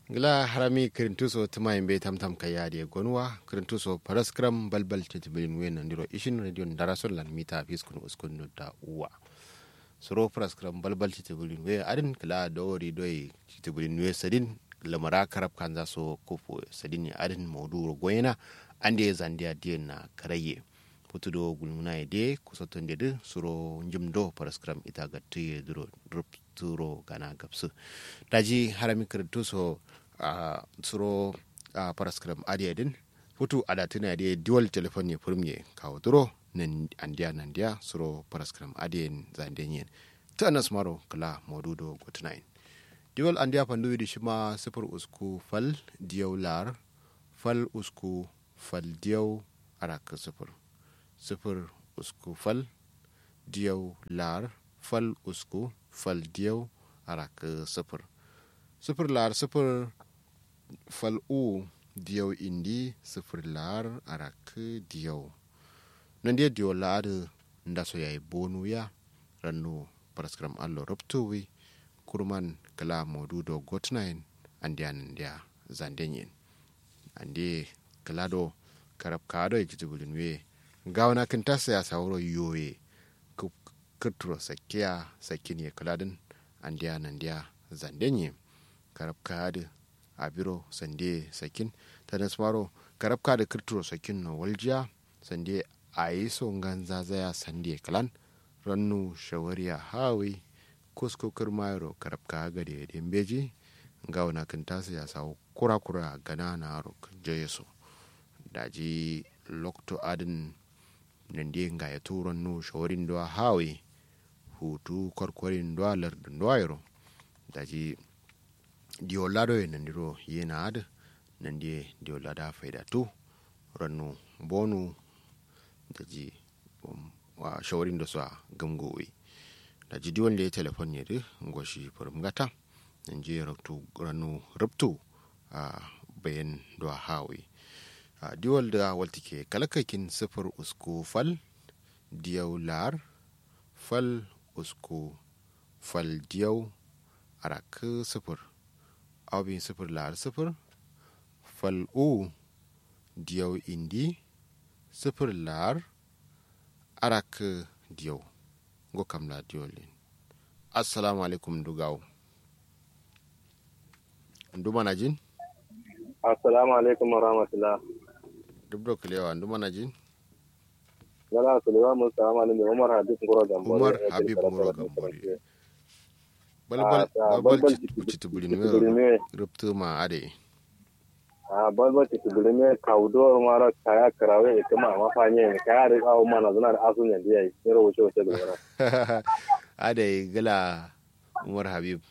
gila harami kirintuso tuma yimɓe tamtam ka yaadi e gonwa kirintuso paraskram balbal tetibilin wen nandiro ishin radio darasol lan mita fiskun uskun nodda uwa soro paraskram balbal tetibilin we adin kila dowori doy tetibilin we sadin lamara karab kanza so kofo sadin adin mawduro goyena ande zandia dien na karaye putudo gulmuna e de kusotonde de suro njumdo paraskram ita gatti duro turo gana gabsu daji harami kirtu so uh, suro uh, paraskram adi din futu ada tuna de dual telephone furmye kawo duro nan andiya nan dia suro paraskram adi zandenyen ta anas maro kala modudo gotnain dual andiya pandu di shima sifur usku fal diyaw lar fal usku fal diyaw araka sifur sifir usku fal diyaw lar fal usku fal diyaw arak sifir sifir lar sifir fal u diyaw indi sifir lar arak diyaw nan dia diyaw lar ndaso yayi bonu ya rannu paraskram allo ruptuwi kurman kala modu do gotnain andian dia zandenyen andi kala do karab kado e kitubulin we gawna kin tasa ya sauro yoye kirturo sakiya sakin ya kuladin andiya nandiya zandenye karab kadi abiro sande sakin ta nasmaro karab kadi kirturo sakin no waljiya sande a yi son ganza zaya sande kalan rannu shawariya hawi kusko kirmayro karab ka gade dembeji gawna kin tasa ya sawo kura-kura gana na rok jeyeso daji lokto adin nande nga ya turon no shawarin do hawe hutu korkorin do lardin do ayro daji dio lado e nandiro yena ad nande dio lada faida tu rannu bonu daji um, wa shawarin do sa gamgowi daji diwon le telefon ne de ngoshi furum gata nanje raktu rannu rubtu a uh, bayan do hawe a diwal da waltike kalakakin sifir usku fal diyau lar fal usku fal diyau arak sifir abin sifir lar sifir fal u diyau indi sifir lar arak diyau go kamla diyolin assalamu alaikum dugaw nduma na jin assalamu alaikum wa rahmatullah duk da kulewa ndu mana jin gala kulewa mun salamu alaikum umar habib ngoro gambore umar habib ngoro gambore balbal balbal citi bulin me ruptu ma ade a balbal citi bulin me kawdo mara kaya karawe e kuma ma fanye kaya da awu mana zuna da asun yanda yayi ne ro wuce wuce da ade gala umar habib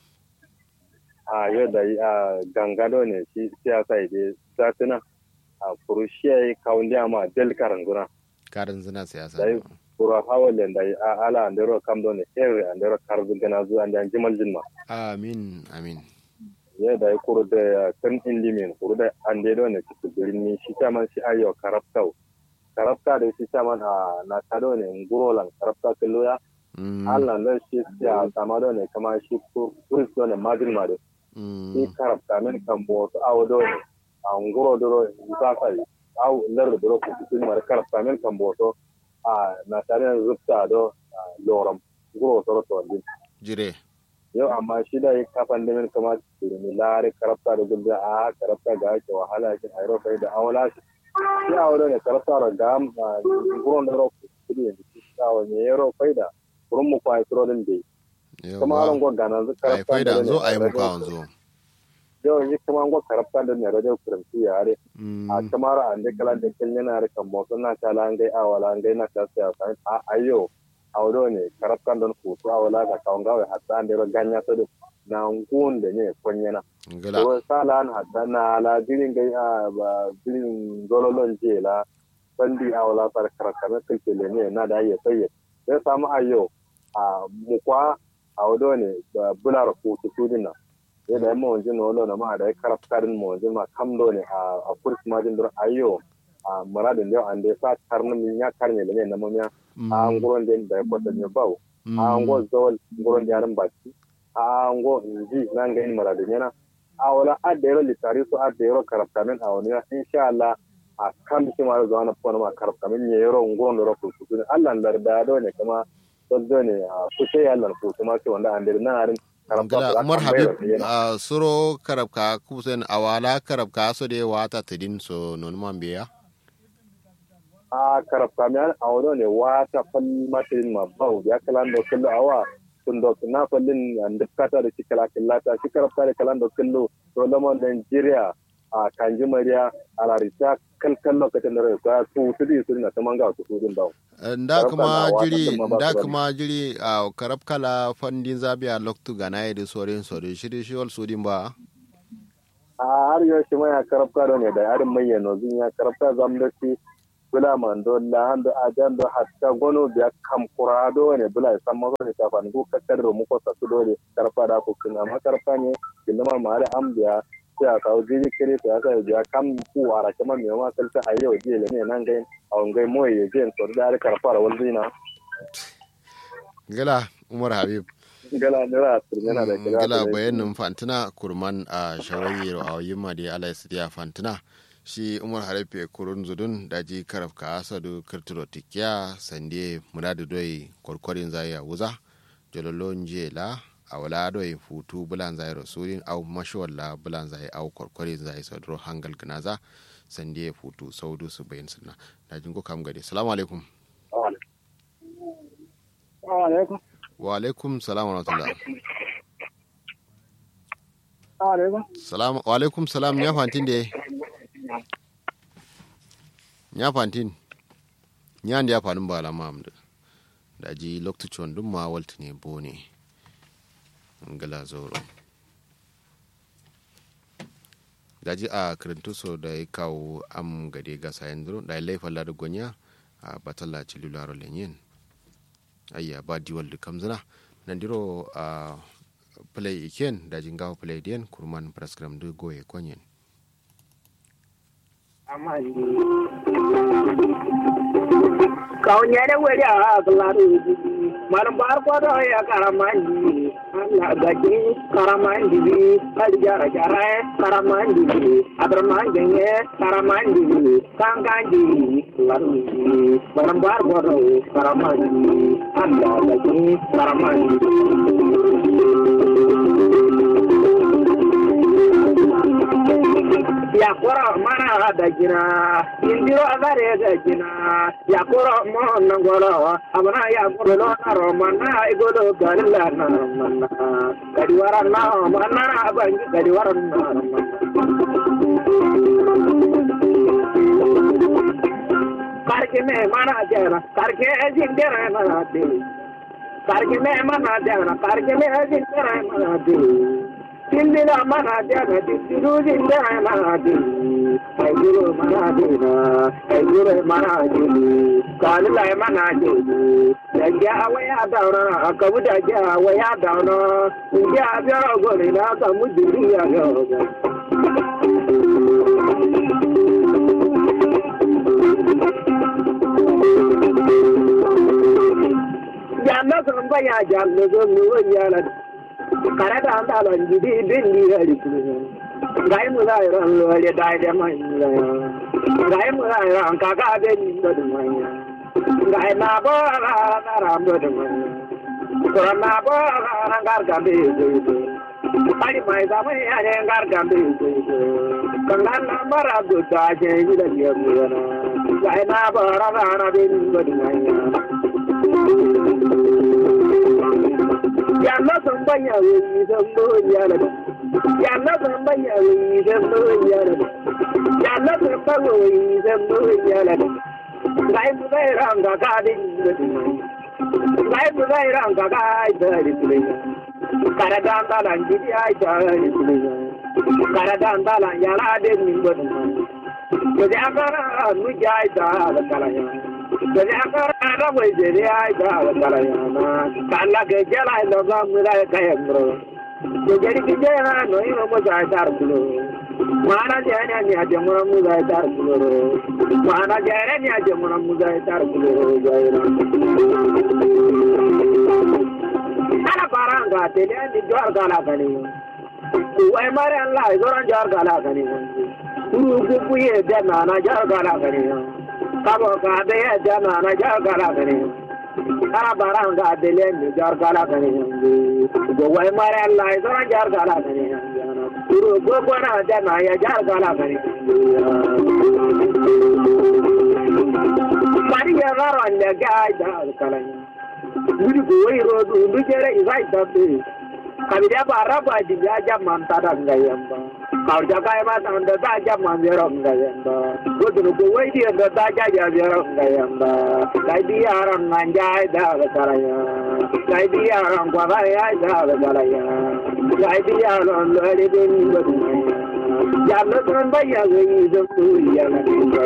a yau da a gangado ne shi siyasa ide satina a kurushiya kawundi ama del karanguna karin zina siyasa dai kura hawale da a ala andero kamdo ne here andero karbu gana zu anda jimal jinma amin amin ye da kuru da kan indimin kuru da andero ne cikin birni shi taman shi ayo karabtau karabta da shi taman a na kado ne ngurolan karabta kalloya Allah nan shi ya samado ne kama shi kuristo ne madin madu shi karabta min kan bo su awo do ne a nguro doro sasa aw lar doro ko tun mar karabta min kan bo to a na tare rufta do loram nguro doro to din jire yau amma shi da ya kafan da min kama ni lare karabta da gulda a karabta ga ke wahala shi airo kai da awala shi shi awo ne karabta da gam nguro doro ko tun ne shi awo ne yero kai da kurun mu kwa isro din dai kuma aron go gana zu ai faida zo ai muka wanzo yau yi kuma go karafta da ne radio kuranci yare a kamar an da kala da kin yana da kan motsa na ta lan gai awala ngai na ta sai a ayo awdo ne karafta don ku to awala ka kawon gawe hatta an da ganya to na ngun da ne konyana to salan hatta na ala dirin gai a ba dirin zololon jela bandi awala par karafta na kilkele ne na da ya sai sai samu ayo a mukwa a wado ne da bular kutu tudin nan yadda yamma wajen na wado na ma da ya karafkarin ma wajen ma kamdo ne a kursi majin dur ayo a muradin yau an da ya sa karnin ya karne da ne na mamiya a nguron da ya kwata ne bau a ngo zawal nguron da yaran baki a ngo nji nan ga yin muradin yana a wala adero litari su adero karafkamin a wani insha Allah a kan shi ma zuwa na fona ma karafkamin ne yaro ngon da rafu su ne Allah lar da do ne kuma soddo ne a kuce ya Allah ku kuma ce wanda andere na harin Ngala Umar Habib uh, suro karabka kusen awala karabka so de wata tedin so non man biya a karabka mi a wado ne wata falli matirin ma bau ya kalan da kullu awa tun da na fallin da kata da shikala killata shi karabka da kalan da kullu to lamon Nigeria a kanji mariya a larita kalkan lokacin da rai ka su su di su na taman ga su su din dawo nda kuma jiri nda kuma jiri a karab kala fandin zabiya loktu gana yedi sorin sorin shiri shi wal sudin ba a har yau shi mai karab kala ne da yarin mai yano zin ya karab kala zam da shi bula mando la hando ajan do hatta gono biya kam kurado ne bula san ma ne ta fa ko kakkar mu ko sa su dole karab kala ko kin amma karab ne kinma ma da ambiya sai a kawo jiri kere to ya sa ya kam ku ara kama me ma kalta a yau je ne nan gai a wangai moye ya je to da har karfara wal zina gala umar habib gala ne ra turmena da gala gala bayanin fantina kurman a shawari a yimma da Allah ya fantina shi umar harife kurun zudun daji karaf ka asadu kirtiro tikiya sande muradu doi kwarkwarin zaya wuza jololon jela a wala do yin futu bulan zai rasulin au mashawalla bulan zai au kwarkwari zai sadro hangal gnaza sande ya futu saudu su bayin sunna na jin ko kam gade assalamu alaikum wa alaikum salam wa rahmatullah salam wa alaikum salam ya fantin de ya fantin ya ndi ya fanin ba alama amda da ji lokacin dun ma walta ne bo ne ngala zoro daji a kirintuso da ya kawo am gade ga sayan duro da ya laifa lada gonya a batalla cilularo lenyen ayya ba diwal da kamzina nan diro a play iken da jingawa play diyan kurman prescribe da goye konyen kawnyere weri a glaru malam bar ko do ya karamandi Allah gaji karamandi aljara jara karamandi abramandi ne karamandi kangandi laru malam bar ko do karamandi Allah gaji karamandi yakoro mana da gina indiro agare da gina yakoro mo nangolo abana yakoro lo naro mana igolo galila na mana kadi waran na mana abangi kadi waran na karke me mana jana karke jindera na de karke me mana jana karke me jindera na de Tindina manadena, tindina manadena, ayuro manadena, ayuro manadena, kalila manadena, yajja awaya dauna, akabuda ja awaya dauna, inja abiyara gori na kamu diri ya yoga. Janna samba ya janna samba ya janna. karata an tala jidi bindi hali gai mu zai ran lole dai da mai gai mu zai ran kaka be ni da mai gai na bo ra na ram do da mai ko na bo ra na gar ga be ari mai da mai are gar ga be kan na mara do ta je ni da ni mu na gai na bo ra na be ni da mai yàlla san banya wani zan bawon yara ba yàlla san banya wani zan bawon yara ba yàlla san banya wani zan bawon yara ba ngai mu zai ranga ka din da ngai mu zai ranga ka ai da ri kara dan dalan jidi ai da ri kara dan dalan yara din min da ko da kara nu jai da da kala ya Jadi akar ada boy jadi aja kalau yana kala ke jala lo ga mira kaya bro. Jadi kita na no ini mo sa tar kulo. Mana jana ni aja mo mo sa tar kulo. Mana jana ni aja mo mo sa tar kulo jaira. Ala baranga te ni jor gala kani. wai mare Allah zoran jar gala gani kuru ku ku ye da na na jar gala gani kabo ka de ye da na na jar gala gani kara barang ga de le ni jar gala gani go wai mare Allah zoran jar gala gani kuru ku ku na da na ya jar gala gani mari ya garo ande ga da kala wuri ko wai rodu ndu jere izai da kabida bara ba di ya jaman tada ngayamba kau jaga ma tanda da jaman zero ngayamba godu ko wai di da da ja zero ngayamba dai di aran nganja da karaya dai di aran kwa ba ya da karaya dai di aran lori din godu ya no tron ba ya yi da ku ya na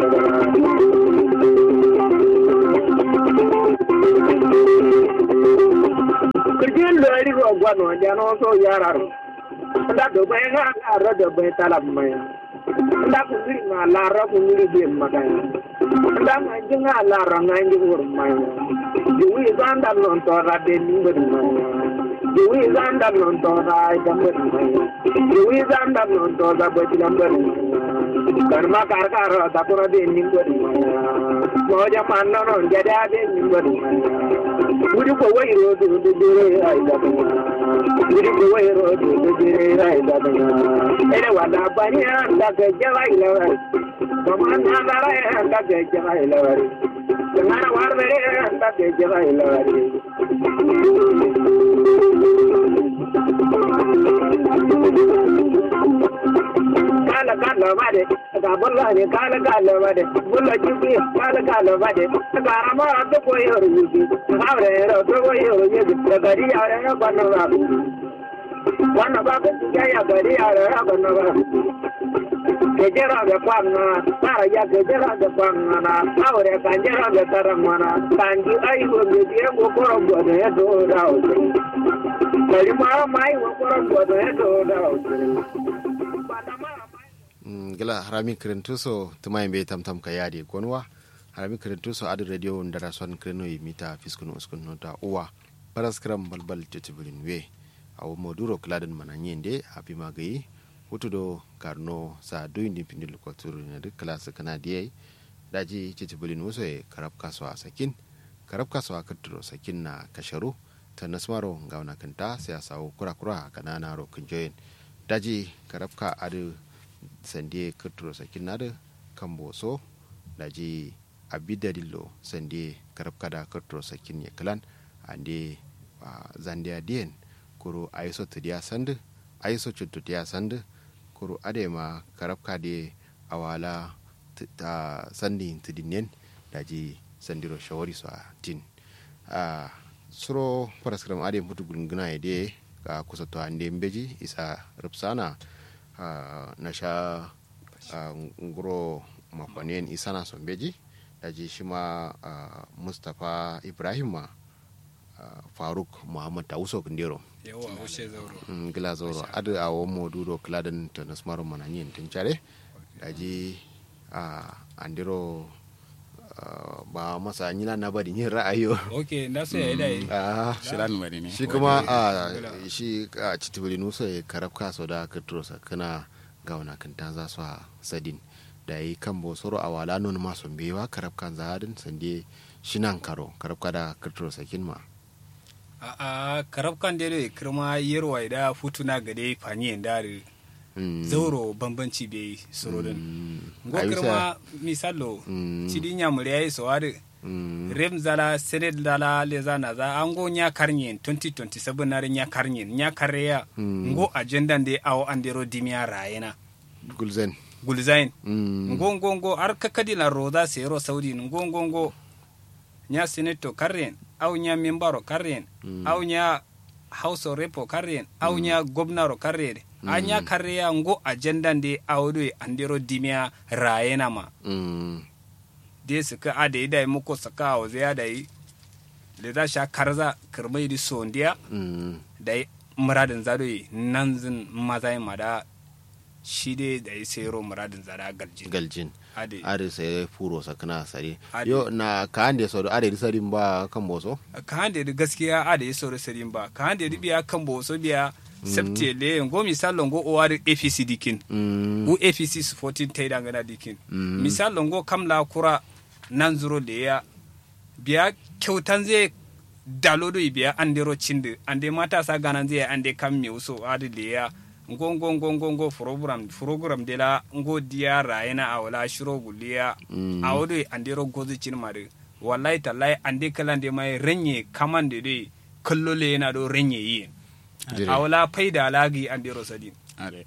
kirjin lori ro gwano jano so yararo nda do bay ga ara do bay talam may nda ko ngiri ma la ra ko ngiri be magay nda ma jinga la ra nganji wor may di wi zanda non to ra de ni ngir may di wi zanda non to ra ga ngir may di wi zanda non to ra ba ti lambar karma kar kar da ko ra de ni ngir may mo ja man non jada de ni ngir may wuri ko wai ro do do jere ai da wuri ko wai ro do do jere ai da ene wala bani da ga jaba ila wari to man na da ra da ga jaba ila wari ngara war bere da ga jaba ila wari kala kala bade ga bolla ne kala kala bade bolla jibi kala kala bade ga rama to ko yoro jibi abre ro to ko yoro jibi ga gari ara na bana ba wana ba ko ya ya gari ara na bana ba ke jera ga kwanna tara ya ke jera ga kwanna na aure ka jera ga taramana kanji ai go me die go koro go ne do da o kali ma mai go koro go ne do da o gila harami kirintuso tuma be tamtam ka yadi gonwa harami kirintuso adu radio ndara son kirino yi mita fiskunu uskunu ta uwa paras kram balbal tetibulin we awo moduro kladen mana nyende abi magayi hutudo karno sa doyindi pindil ko turu na duk class kana diye daji tetibulin uso e karab kaso sakin karab kaso akaturo sakin na kasharu ta nasmaro ngauna kanta sai sawo kura kura kanana ro kunjoyin daji karab ka adu sande kirturo sakin nada kan boso da ji abidadillo sande karab kada kirturo sakin ya kalan ande zandiya diyen kuro aiso tudiya sandu aiso cutudiya sandu kuro adema karab kade awala ta sandi tudinen da ji sandiro shawari su a tin suro paraskram ade mutu gulguna ya de ka kusa to ande mbeji isa rupsana Uh, na sha uh, nguro makonin isana sombeji daji shi ma uh, mustapha ibrahim ma faruk muhammad tauso kundero mm, gila zoro adu a wo moduro kladen to nasmaro mananyin tun care daji andiro ba masa nyina na bari yin ra'ayo ok na so ya dai shiran mari ne shi kuma a shi a citibili nusa ya karab kaso da ka turosa kana ga wana kan ta za su a sadin da yi kan bo soro a wala non ma son bewa karab kan zahadin sande shinan karo karab kada ka turosa kin ma a a karab kan dai kirma yerwa da futuna gade faniyen dare zauro bambanci bai surodin ngo kirma misalo cidi nyamuri yayi sowade rem zala sened zala le zana za ango nya karnyen 2027 nare nya karnyen nya karya ngo agenda de awo andero dimia rayena gulzen gulzain ngo ngo ngo ar kakadi la roda sero saudi ngo ngo ngo nya seneto karren aw nya membaro karren aw nya house of repo karren aw nya gobnaro karren anya karya ngo agenda de awdo andero dimia rayena ma de suka ada yi dai muko saka wa zai da yi da za sha karza kirmai di sondiya da yi muradin zado yi nan zin maza yi mada shi dai da yi sero muradin zada galjin galjin ade ade sai furo sakana sare yo na ka ande so ade di sarin ba kan boso ka hande da gaskiya ada yi soro sarin ba ka hande da biya kan boso biya septe le ngo misalo ngo o wari APC dikin Mm. u APC supporting taida ngana dikin misalo ngo kamla kura nan zuro le ya biya kyautan zai dalodo biya andero cinde ande mata sa ganan zai ande kam mi uso adi le ya ngo ngo ngo ngo ngo program program de la ngo dia raina awla shiro guliya Mm. awodo andero gozi cin mare wallahi tallahi ande kala de mai renye kamande de kallo le yana do renye yi Jire. awla faida lagi andero sadin are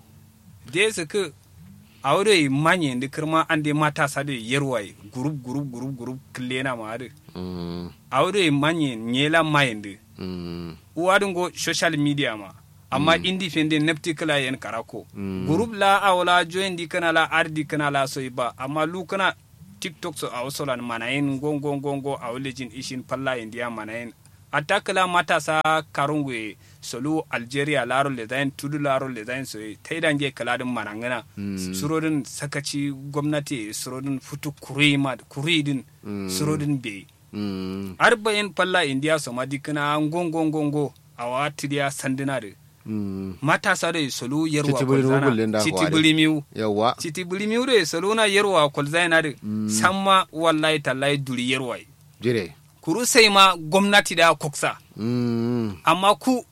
de su ku awodo manye de kirma ande mata sa de yerwai group group group group klena ma ade Mm. awodo manye nyela mayende Mm. uwadun go social media ma amma independent nepti kala yen karako Mm. group la awla join di kana la ardi kana la soy ba amma lu kana tiktok so aw solan manayin go go go go awlejin ishin palla india manayin atakala matasa karungwe solu algeria laro le zain tudu laro le zain so taidange kaladin manangana Mm. surodin sakaci gwamnati surodin futu kurima kuridin Mm. surodin be Mm. arba'in palla india soma dikina ngongo ngongo awa tidiya sandina de Mm. matasa de solu yerwa Citi biri kolzana mugul lenda citi hware. bilimiu Yawwa. citi bilimiu de solu na yerwa kolzana de samma wallahi tallahi duri yerwa yi. Jire. kuru sai ma gwamnati da koksa Mm. amma ku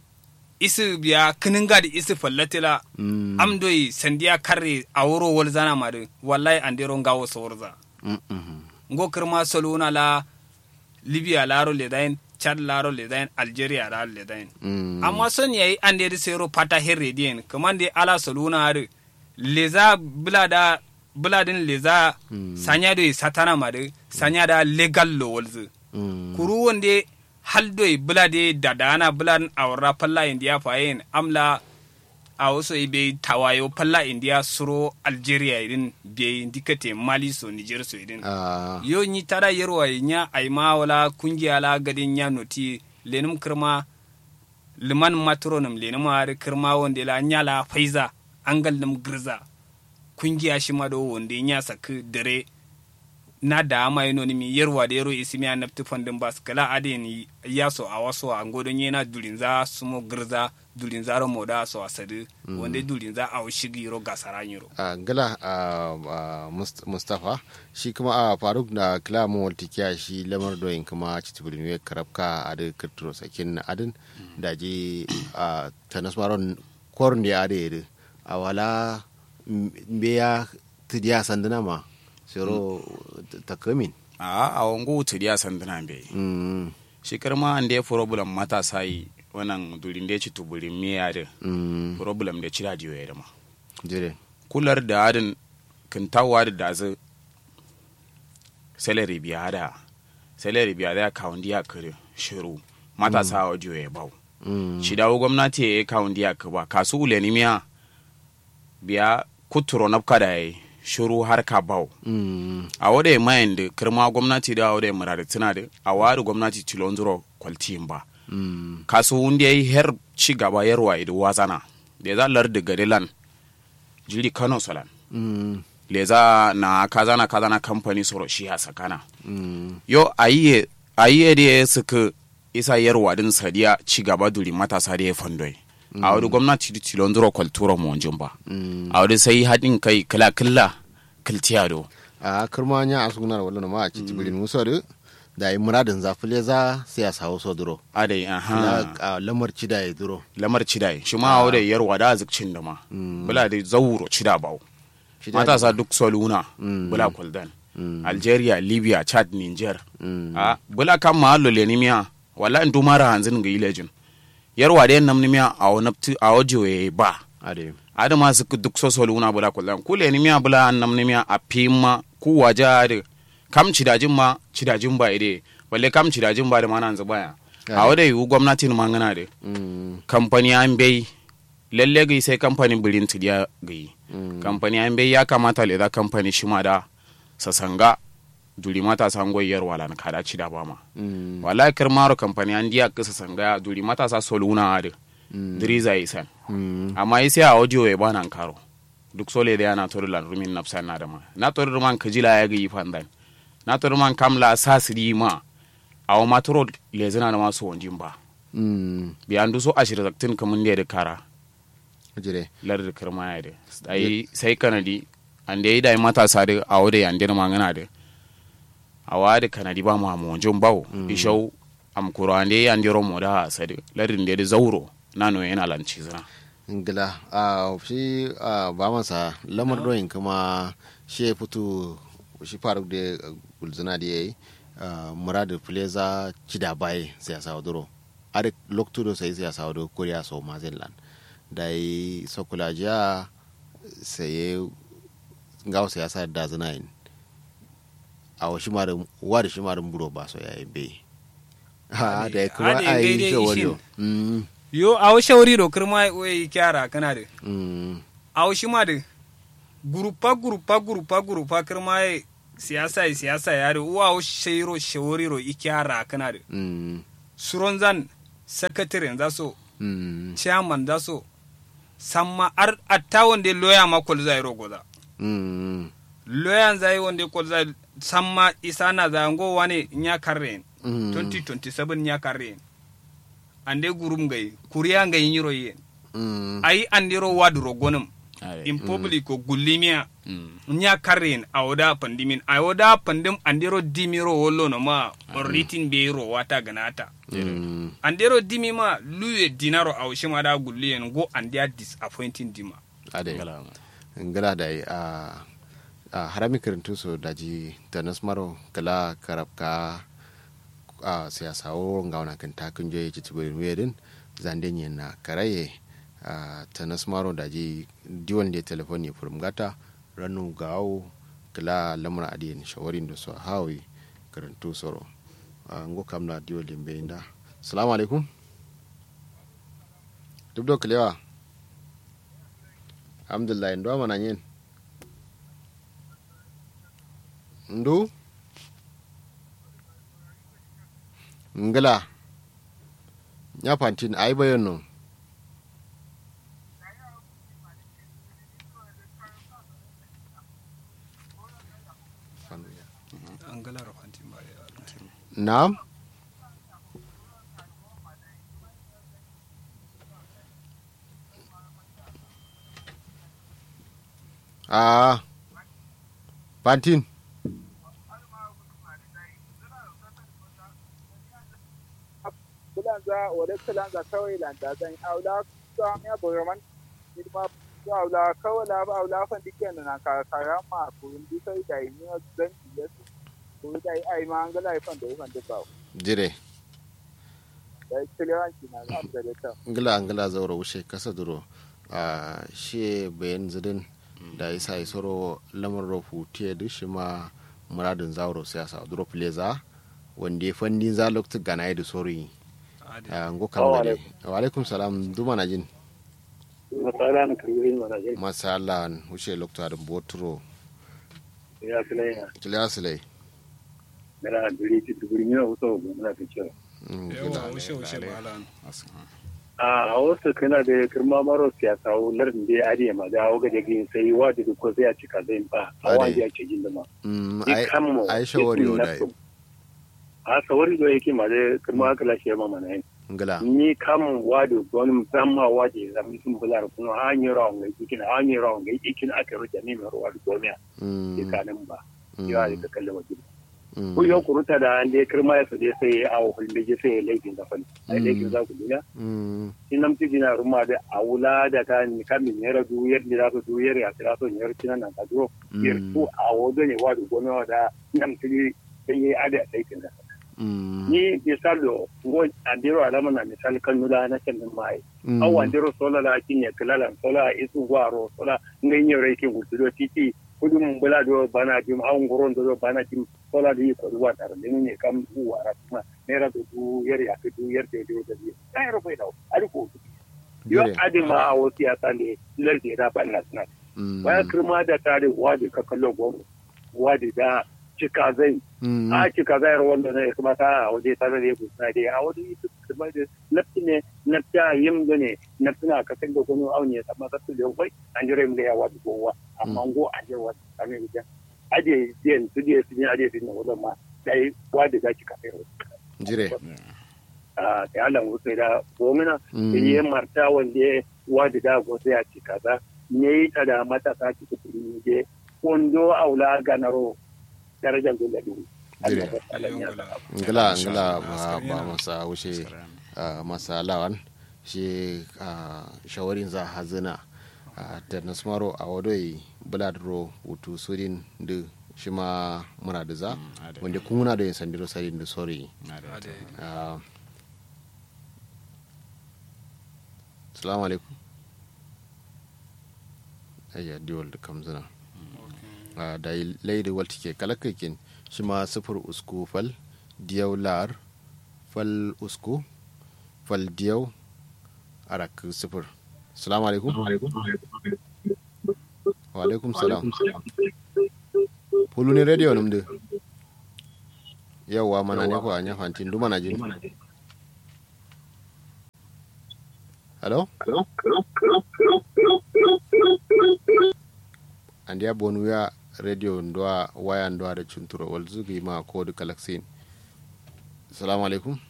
isi biya kininga da isi fallatila Mm. amdoyi sandiya karre a wuro walzana ma de wallahi andero ngawo sawarza Mm. Mm. ngo kirma soluna la libya laro ledain chad laro ledain algeria laro ledain Mm. amma son yayi an da sero pata herre dien kaman de ala soluna are leza bulada buladin leza sanya do satana ma de sanya da legal lo walzu Mm. kuru wonde haldo bulade dadana bulan awra palla india fayin amla a wasu ibe tawayo palla india suro algeria idin be dikate mali so niger so idin Ah. yo ni tara yerwa nya aima wala kungiya la gadin nya noti lenum kirma liman matronum lenum har kirma wonde la nya la faiza angal num girza kungiya shi ma do wonde nya sak dare na da ama yano ni mi yerwa da yero isimi a nafti fandin bas kala ade ni yaso a waso a ngodon yana dulinza sumo girza dulinza ro moda so asadi wonde dulinza a shigi ro gasara nyiro a gala a mustapha shi kuma a faruk da kalamu waltikiya shi lamar doyin kuma citibirin ya karabka a da kirturo sakin na adin da je a tanasmaron korin da ya da ya a wala mbe ya tidiya sanduna ma sero takamin a a wango tiriya sanduna be Mm, shi karma an da problem matasa yi wannan durin da ci tuburin miya da mm, problem da ci radio ya dama jire kular da adin kintawa da dazu salary biya da salary biya da kawun diya kare shiru matasa audio ya bau Mm, shi dawo gwamnati ya yi kawun diya ka ba kasu uleni miya biya kuturo nafka da ya shiru har ka bau mm, a wada mayan da kirma gwamnati da wada murari tuna da a wari gwamnati tilon zuro kwaltiyin ba mm, kasu wanda ya yi her ci gaba yarwa idu wazana da za lar da garilan jiri kano solan mm, leza na kazana kazana kamfani soro shi ya sakana mm, yo ayiye ayiye da ya suka isa yarwa din sadiya ci gaba duri matasa da ya fandoi a wani gwamnati da tilon zuro kwaltura mu wanjin ba mm. a wani sai haɗin kai kila kila kiltiya do a kirma nya a sunar wala ma a citibirin musar da yi muradin zafile za sai a sawo so duro adai aha na a lamar cida ya duro lamar cidai shi ma a wani yarwa da zikcin da ma bula da zauro cida bawo Cida matasa duk soluna Mm. bula kuldan Mm. algeria libya chad niger Mm. a bula kan ma hallo le nimiya wala in dumara hanzin ga ilejin yarwa da nam nimiya a wani a wajo ya ba ade adama su duk so soluna bula kuldan ku le nimiya bula an nam nimiya a pima ku waje da kam cidajin ma cidajin ba ide balle kam cidajin ba da mana hanzu baya a wada yiwu gwamnatin mangana da Mm, kamfani an bai lalle gai sai kamfani birin tidiya gai mm, kamfani an bai ya kamata le za kamfani shi ma da sasanga duri matasa goyar wala na kada ci da ba ma mm, wala kar maro kamfani an diya ka sasanga ya duri matasa soluna ade Mm. diriza isan mm, amma yi sai a audio ya bana karo duk sole da yana tori lan rumin nafsan na da ma na tori man kajila ya ga yi fandan na tori man kamla sasiri ma a wa matoro lezina da masu wanjin ba mm bi andu so ashir zaktin kamun da kara jire lar da kirma ya da ai sai kanadi an da yi da matasa da a wada yan dir mangana da a wada kanadi ba mu mu jun bawo ishau am kuro an da yan diro mo da sadi larin da da zauro nano yana lanci zina ngila a shi a ba masa lamar doyin kuma shi ya fito shi faruk da gulzuna da yayi muradu fileza cida baye siyasa waduro arik loktudo sai siyasa waduro korea so mazellan da yi sokula jiya sai ngawo siyasa da zina yin a wa shi marin wa da shi marin buro ba so yayin bai ha da kuma Ade, a yi gaide shi wani ishin. yo awo shawri do kirma oyi kyara kana de awo shima de gurupa gurupa gurupa gurupa kirma ye siyasa ye siyasa ya de uwa awo shayro shawri ro ikyara kana de suron zan secretary za so chairman za so samma ar atta wonde loya ma kol zai ro goda loyan zai wonde kol zai samma isana za ngo wane nya karren 2027 nya karren ande gurum gai kuriya ngai nyiro ye ai andiro wadro gonum in public ko gullimiya nya karren awoda pandimin awoda pandim andiro dimiro wollo no ma orritin be ro wata ganata andiro dimi ma luye dinaro awshima da gulliyen go andia disappointing dima ade ngala da a a harami karantu so daji da nasmaro kala karabka a siyasa wo ngawana kan takun je ci tibirin wedin zanden yin na karaye a ta nasmaro daji diwan da telefon ne furum gata ranu gawo kala lamar adiyan shawarin da su hawi karantu soro a ngo kamna diwa limbe inda salamu alaikum duk da kalewa alhamdulillah ndo mana yin ndu ngila nya pantin ai bayan no angala rofantin ba ya na'am ah pantin kulanza wale kulanza kawai landa zan aula sa ya boraman ilma ko aula kawai la ba aula fan diken na ka karama kurun di sai da ni zan iya su ko da ai ma an gala fan da fan da ba jire da kilewanci na za da ta ngila ngila zaura wuce kasa duro a shi bayan zidin da isa isoro lamar rofu tiye duk shi ma muradin zauro siyasa duro pleza wanda ya fandi za lokta gana ya da sori a ngo kan gade wa alaikum salam duma na jin masala na kirgirin mana je masala wuce lokta da boturo ya filai na kiliya silai mera duri ti duri mi o so go na ti cewa yawa ushe ushe balan a wasu kana da kirma maro siyasa o larin da ya ariya ma da ga da gin sai wa da ko sai a cika zai ba a wanda ya ce jin da ma ai shawari o da a sawari do yake ma da kirma aka lashe ma mana yin ngila ni kam wadu wani musamman waje zami sun bular kuma an yi rawan ga ikin an yi rawan ga ikin aka rute ni mai ruwa da gomiya tsakanin ba yawa da kallon wajen ko yau kuruta da an dai kirma ya sade sai ya awo hulun da sai ya laifin da fani a laifin za ku duniya in nan tiji na ruma da a wula da ta ni kamin ya radu yadda za su duyar ya kira so yar cinan nan ka duro yar ko a wado ne wa da gomiya da nan tiji sai ya ada laifin da ni misalo ngo andiro alama na misali kan nula na kan mai aw andiro sola la kinya kilala sola isu gwaro sola ngai rai ke gutudo titi kudu mun bula do bana jim aw ngoron do bana jim sola di ko wa tar ni ne kam u wara kuma ne ra do du yer ya du yer de do de ai ro bai dawo ari ko yo adi ma awo siyasa ne lar de da ban na sna ba kirma da tare wadi ka kallo gomo wadi da cika zai a cika zai wanda ne kuma ta a waje ta zai kusa dai a waje kuma da nafsi ne nafta yim da ne nafsina ka san da gono aune amma ka su da kai an jira mu da yawa da gowa amma go an jira wata kame bijan aje den su je su ne aje din wannan ma dai wadi ga cika sai jire a yalan wuce da gomina Mm. da yi marta wanda ya wadi da go sai a ci kaza ne yi ta da matasa ci kudi je kondo aula ganaro darajar guladu Allah ya tsalan ya sa ngila ngila ba Askari ba na. masa wuce ah, masa lawan shi ah, shawarin za hazina a da nasmaro a wadoi buladro wutu surin da shi ma muna da za ade. wanda kuma muna da yin sandiro sarin da sori ade Ah, salamu alaikum ayya diwal da kamzina Ah, da yi laidi walti ke kalakakin shi ma sufur usku fal diyau lar fal usku fal diyau arak sufur salamu alaikum wa alaikum salam pulu ni radio numde yawwa mana ne ko anya fantin du mana jin hello andi ya bonu ya radio ndwa waya ndwa da chunturo wal zugi ma ko du kalaksin assalamu alaikum